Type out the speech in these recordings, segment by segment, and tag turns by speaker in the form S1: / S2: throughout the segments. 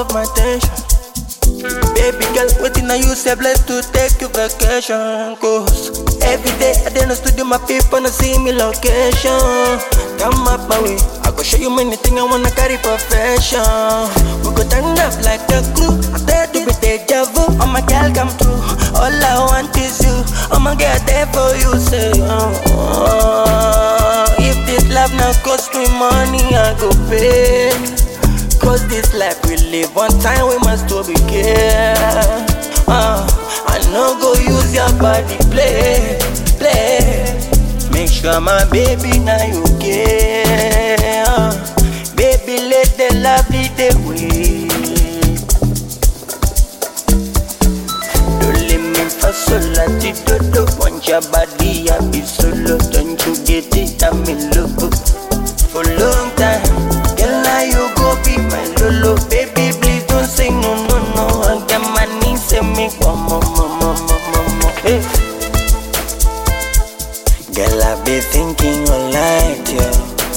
S1: of my attention. Baby girl, waiting on you, say blessed to take you vacation. Cause every day I did no studio, my people no see me location. Come up my way, I go show you many things I wanna carry profession. We go turn up like a crew, I dare to be deja vu. Oh my girl, come through. All I want is you. I'ma get there for you, say. Oh, oh. If this love now cost me money, I go pay. Cause this life we live one time, we must to be care. Uh, I no go use your body play, play. Make sure my baby now you care. Uh, baby, let the love lead the way. Don't let me for solo, do do Want your body, I be solo. Don't you get it? I'm in love for long time. Girl, now you go be my lolo. Baby, please don't say no, no, no. I got my knees say me one more, more, more, more, more, more. Hey. Girl, I be thinking all night, yo.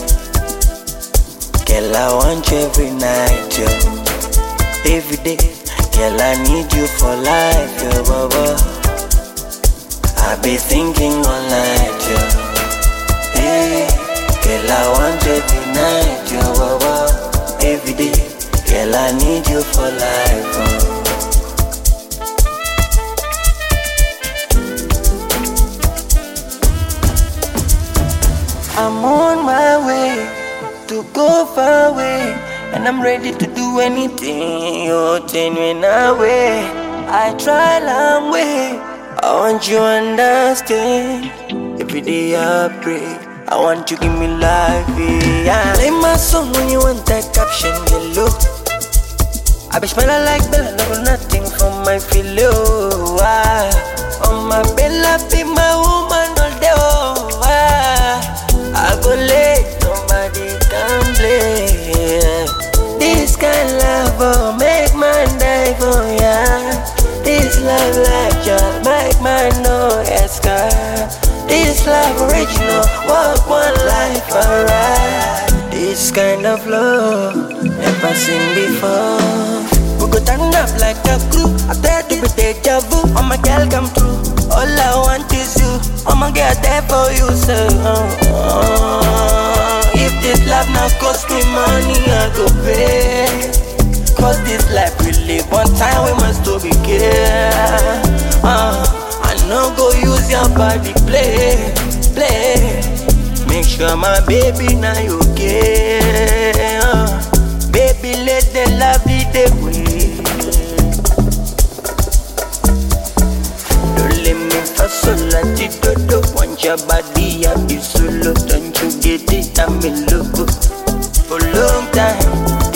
S1: Girl, I want you every night, yo. Every day, girl, I need you for life, yo, baba. I be thinking all night, yo. Hey, girl, I want you every night, yo, baba. Every day, girl, I need you for life, oh. I'm on my way to go far away, and I'm ready to do anything you're telling away. I try long way, I want you understand. Every day I pray, I want you give me life, yeah. Play my song when you want that caption, yellow. I be smelling like Bella, no nothing from my filo. Ah, on my Bella, be my woman all day. Oh, ah, I go late, nobody can play. This kind love oh, make man die for ya. This love like ya make man no escape. This love original, walk one life alright. This kind of love never seen before. We go turn up like a crew. I dare to be deja vu. Oh my girl, come true. All I want is you. I'ma get there for you, sir. Oh, oh. If this love now cost me money, I go pay. Cause this life we live one time, we must to be care. Uh, I no go use your body play, play. Make sure my baby now you care. Uh, baby, let the love lead the way. Don't let me for solo, do Want your body, I be solo. Don't you get it? I'm in love for long time.